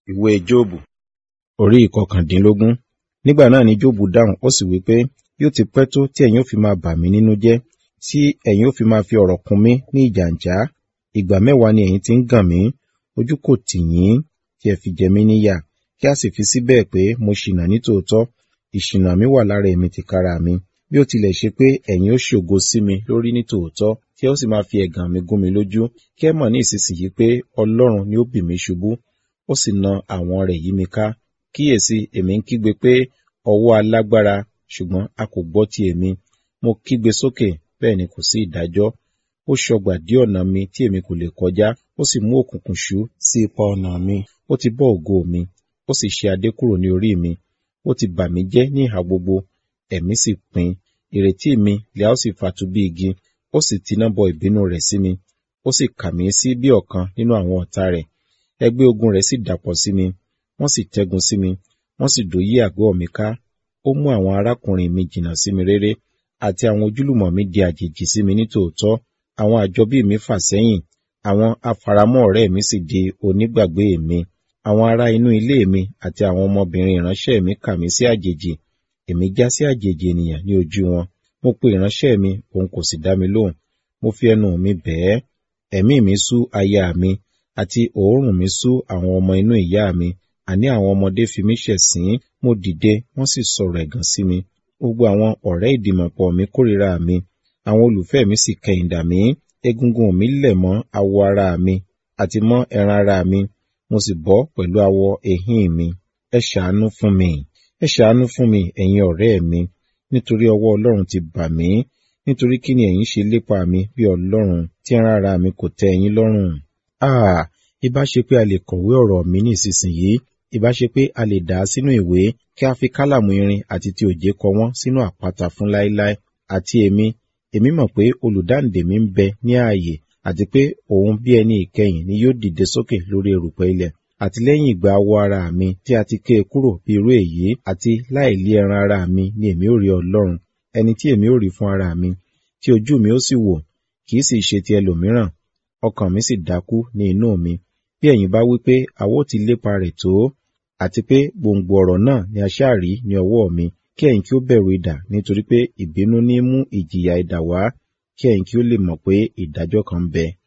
ìwé Jóòbù orí ìkọkàndínlógún. Nígbà náà ni Jóòbù dáhùn, ó sì wí pé, yóò ti pẹ́ tó tí ẹ̀yin ó fi máa bà mí nínú jẹ́, tí ẹ̀yin ó fi máa fi ọ̀rọ̀ kùn mí ní ìjàǹjá. Ìgbà mẹ́wàá ni ẹ̀yin ti ń gàn mí, ojú kò tì yín, tí ẹ fi jẹ mí níyà, kí a sì fi síbẹ̀ pé mo ṣìnà nítòótọ́. Ìṣìnà mi wà lára èmi tìkára mi. Bí ó tilẹ̀ ṣe pé ẹ̀yin ó ṣògo sí mi lórí nítòótọ́, tí ẹ ó sì máa fi ẹ̀gàn mi gún mi lójú, kí ẹ mọ̀ ní ìsinsìnyí pé Ọlọ́run ni ó bì mí ṣubú, ó sì na àwọn rẹ̀ yí mi ká. Kíyèsi, èmi ń kígbe pé, ọwọ́ alágbára, ṣùgbọ́n a kò gbọ́ ti èmi. Mo kígbe sókè, bẹ́ẹ̀ ni kò sí ìdájọ́. Ó ṣọgbà dí ọ̀nà mi tí èmi kò lè kọjá, ó sì mú òkùnkùn ṣú sí ipa ọ̀nà mi. Ó ti bọ́ ògo mi, ó sì ṣe adé kúrò ní orí mi. Ó ti bà mí jẹ́ ní ìhà gbogbo, ẹ̀mí sì pin. Ìrètí mi lè a ó sì fatu bí igi, ó sì tiná bọ ìbínú rẹ̀ sí mi. Ó sì kà mí sí bí ọ̀kan nínú àwọn ọ̀tá rẹ̀. Ẹgbẹ́ ogun rẹ̀ sì dàpọ̀ sí mi, wọ́n sì tẹ́gun sí mi, wọ́n sì dòyí àgọ́ mi ká. Ó mú àwọn arákùnrin mi jìnnà sí mi réré, àti àwọn ojúlùmọ̀ mi di àjèjì sí mi nítòótọ́. Àwọn àjọbí mi fà sẹ́yìn, àwọn afaramọ́ ọ̀rẹ́ mi sì di onígbàgbé mi. Àwọn ará inú ilé mi àti àwọn ọmọbìnrin ìránṣẹ́ mi kà mí sí àjèjì. Èmi já sí àjèjì ènìyàn ní ojú wọn. Mo pe ìránṣẹ́ mi, òun kò sì dá mi lóhùn. Mo fi ẹnu mi bẹ̀ ẹ́. Ẹ̀mí mi sú aya mi, àti òórùn mi sú àwọn ọmọ inú ìyá mi. Àní àwọn ọmọdé fi mí ṣẹ̀sín, mo dìde, wọ́n sì sọ̀rọ̀ ẹ̀gàn sí mi. Gbogbo àwọn ọ̀rẹ́ ìdìmọ̀pọ̀ mi kórìíra mi. Àwọn olùfẹ́ mi sì kẹ̀yìndà mí. Egungun mi lẹ̀ mọ́ awọ ara mi, àti mọ́ ẹran ara mi. Mo sì bọ́ pẹ̀lú awọ èhín mi. Ẹ ṣàánú fún mi. Ẹ ṣàánú fún mi, ẹ̀yin ọ̀rẹ́ mi. Nítorí ọwọ́ Ọlọ́run ti bà mí. Nítorí kí ni ẹ̀yin ṣe lépa mi bí Ọlọ́run, tí ẹran ara mi kò tẹ́ ẹ̀yin lọ́rùn? Ah! Ìbá ṣe pé a lè kọ̀wé ọ̀rọ̀ mi ní ìsinsìnyí, ìbá ṣe pé a lè dà á sínú ìwé, kí a fi kálàmù irin àti ti òjé kọ wọ́n sínú àpáta fún láéláé. Àti èmi, èmi mọ̀ pé olùdáǹdè mi ń bẹ ní ààyè, àti pé òun bí ẹni ìkẹyìn ni yóò dìde sókè lórí erùpẹ̀ ilẹ̀. Àti lẹ́yìn ìgbà awọ ara mi tí a ti ké e kúrò bí irú èyí, àti láìlí ẹran ara mi ni èmi ó rí Ọlọ́run, ẹni tí èmi ó rí fún ara mi, tí ojú mi ó sì wò, kì í sì ṣe ti ẹlòmíràn. Ọkàn mi sì dákú ní inú mi. Bí ẹ̀yin bá wí pé àwa ó ti lépa rẹ̀ tó, àti pé gbòǹgbò ọ̀rọ̀ náà ni a ṣáà rí ní ọwọ́ mi, kí ẹ̀yin kí ó bẹ̀rù idà nítorí pé ìbínú ní mú ìjìyà idà wá, kí ẹ̀yin kí ó lè mọ̀ pé ìdájọ́ kan ń bẹ.